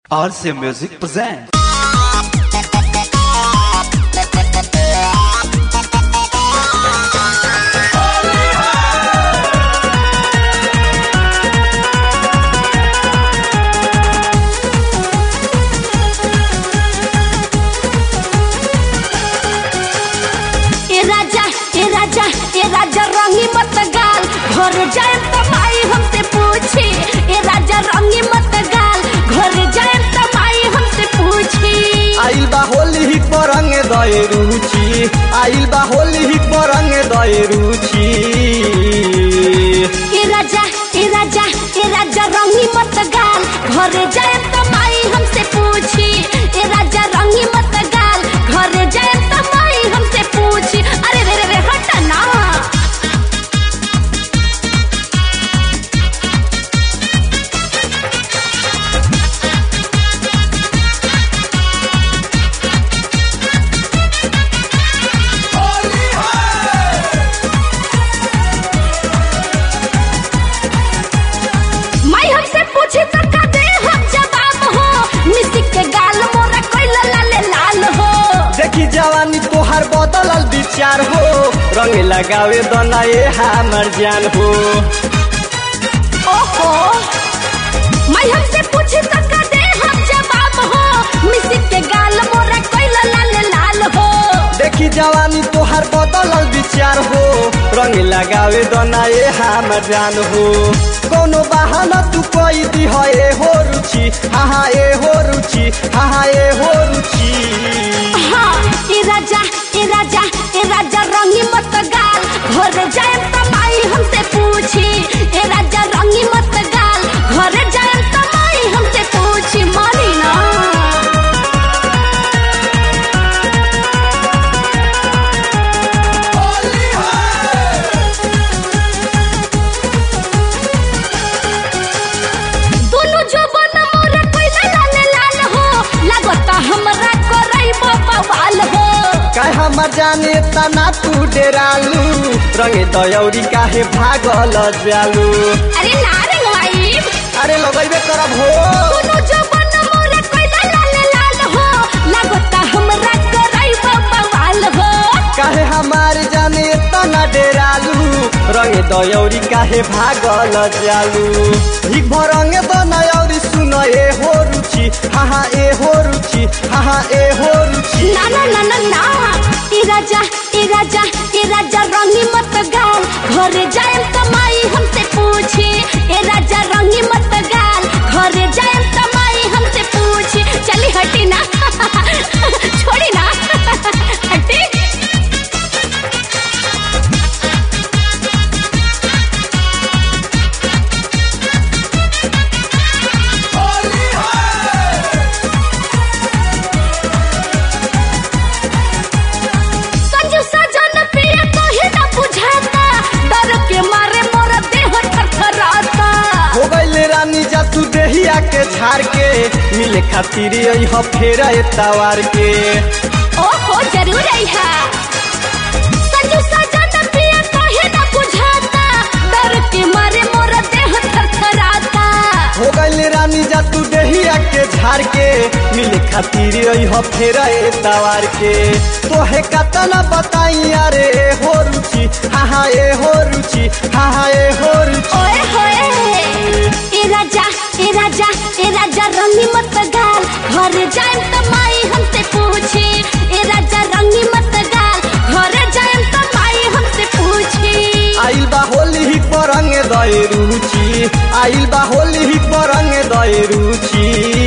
RC Music presents. ए राजा ए राजा ए राजा रंगी मत गाल घर जाए तो माई हमसे पूछी ए राजा रंगी मत गाल घर जाए तो माई हमसे पूछी आइल बा होली ही परंग दए रुचि आइल बा होली ही परंग दए रुचि ए राजा ए राजा ए राजा रंगी मत गाल घर जाए तो माई हमसे पूछी ए राजा रंगी मत गाल घर जाए तो माई हमसे पूछी अरे रे रे रे हट ना माई हमसे पूछी तो का दे हम जवाब हो मिस्टी के गाल मोरा कोई लाल लाल हो देखी जवानी तोहार बदलल विचार हो रंग लगावे दना ये हमर जान हो ओहो माई हमसे पूछी तो का दे हम जवाब हो मिस्टी के गाल मोरा कोई लाल लाल हो देखी जवानी तोहार बदलल विचार हो रंग लगावे दना ये हमर जान हो कोनो बहाना तू कोई दी है ए हो रुचि हाँ हाँ ए हो रुचि हाँ हाँ ए हो रुचि हाँ ए राजा ए राजा ए राजा रंगी मत गाल घर जाए तो माई हमसे पूछी ए राजा रंगी मत गाल घर जाए तो माई हमसे पूछी मानी ना दोनों जो बन मोरा कोई लाल लाल हो लगता हमरा करई बवाल हो काय हमर जाने तना तू डेरालू रंगे दयौरी काहे भागल जालू अरे ना रे भाई अरे लगैबे करब हो दोनों जो बन मोरा कोई लाल लाल हो लगता हमरा करई बवाल हो काहे हमार जाने तना डेरालू रंगे दयौरी काहे भागल जालू हिक भर रंगे दनयौरी सुन ए हो रुचि हाँ हाँ ए हो रुचि हाँ हाँ ए हो रुचि ना ना ना ना ना ए राजा ए राजा ए राजा रंगी मत गाल घर जाए तो माई हमसे पूछी ए राजा रंगी मत गाल घर जाए तो माई हमसे पूछी चली हटी ना छोड़ी ना हटी संजू सजन पिया कहे ना बुझाता डर के मारे मोर देह थरथराता हो गईले रानी जा तू देहिया के झाड़ के मिले खातिर अइह फेर तवार के ओहो जरूर आइहा संजू सजन पिया कहे ना बुझाता डर के मारे मोर देह थरथराता हो गईले रानी जा तू देहिया के झाड़ के मिले खातिर अइह फेर तवार के तोहे कतना बताई अरे ए हो रुचि हाँ हाँ ए हो रुचि हाँ हाँ ए हो रुचि ओए होए ए राजा ए राजा ए राजा रंगी मत गाल घर जाए तो माई हमसे पूछी ए राजा रंगी मत गाल घर जाए तो माई हमसे पूछी आइल बा होली ही परंग दए रुचि आइल बा होली ही परंग दए रुचि